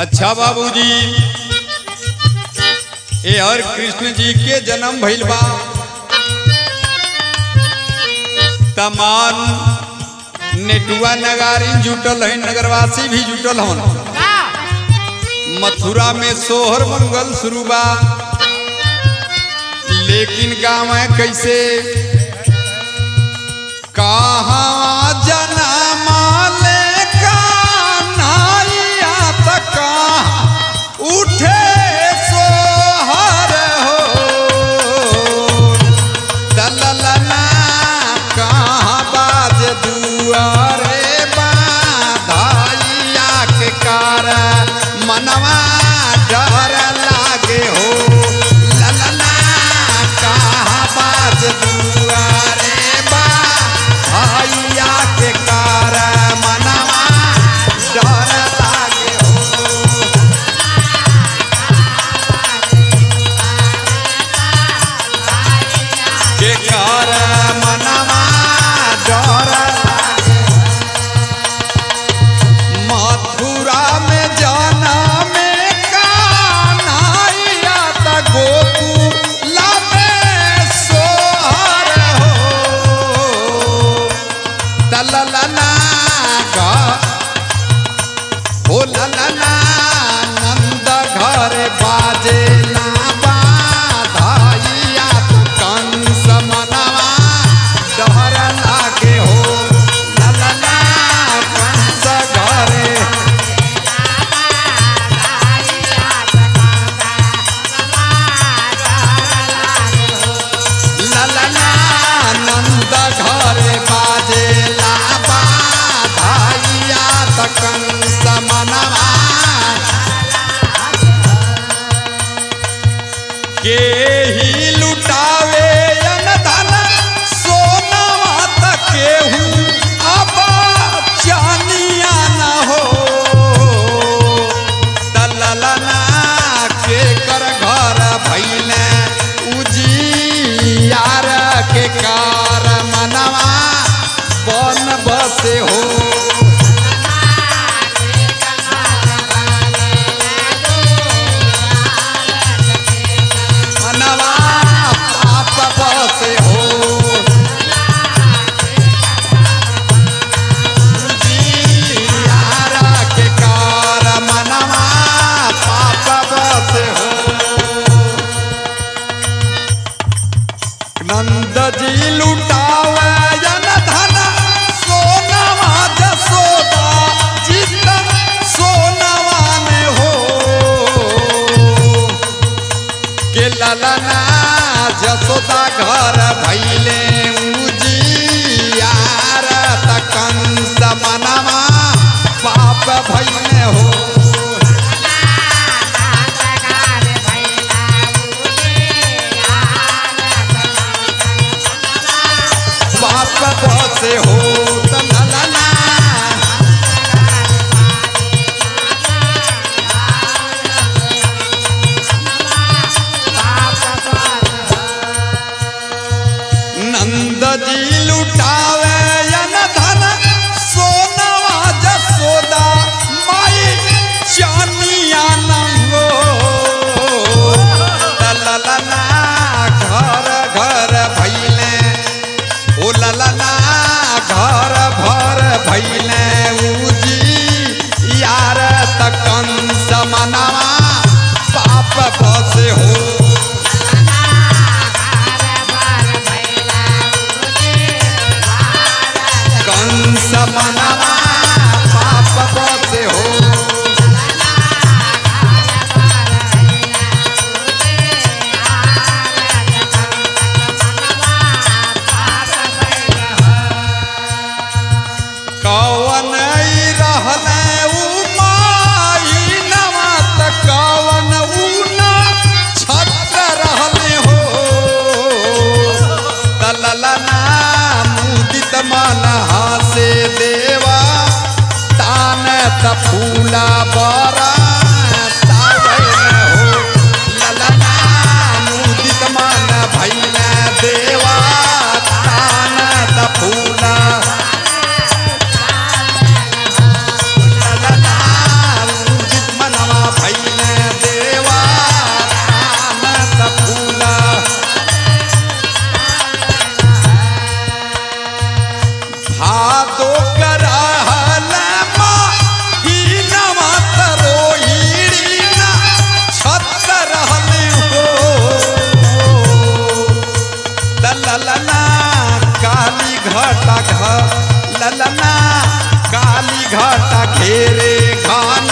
अच्छा बाबूजी ये हर कृष्ण जी के जन्म भइल बा तमाम नेटुआ नगारी जुटल है नगरवासी भी जुटल हन मथुरा में सोहर मंगल शुरू बा लेकिन गाँव है कैसे कहाँ जन्म ले कान्हैया त कहाँ उठे सोहर हो दललना कहाँ बाज दुआरे बाधाइया के कार मनवा डर लागे हो ललना कहाँ बाज दुआरे बाधाइया के कार मनवा डर लागे हो के कार मनवा डर लागे मथुरा में जाना में कान्हैया त गोकुला में सोहर हो तललना गा हो ललना नंद घर बाजे ना बाधाइया कंस मनवा डर लागे हो ललना कंस घरे ललना नंद घरे बाजे ला बाधाइया कंस मनवा के ही लुटावे अनधन सोनवा त केहू अब चानिया न हो दललना के कर घर भैले उजियार के कार मनवा बन बसे हो मनवा पाप बसे हो जियारा के कार मनवा पाप बसे हो नंद जी लुटावे जन धन सोनवा जसोदा जीत सोनवा में हो के ललना जसोदा घर भैले उजियार त कंस मनवा पाप भैले हो पाप बसे हो त ललना नंद जी लुटावे यन धन सोनवा जसोदा माई चानिया नंगो ललना घर घर भैले ओ ललना घर भर भैले उजी यार त कंस मनवा पाप बसे हो कंस मनवा पाप बसे हो कौ ललना काली घटा घ ललना काली घटा घेरे घन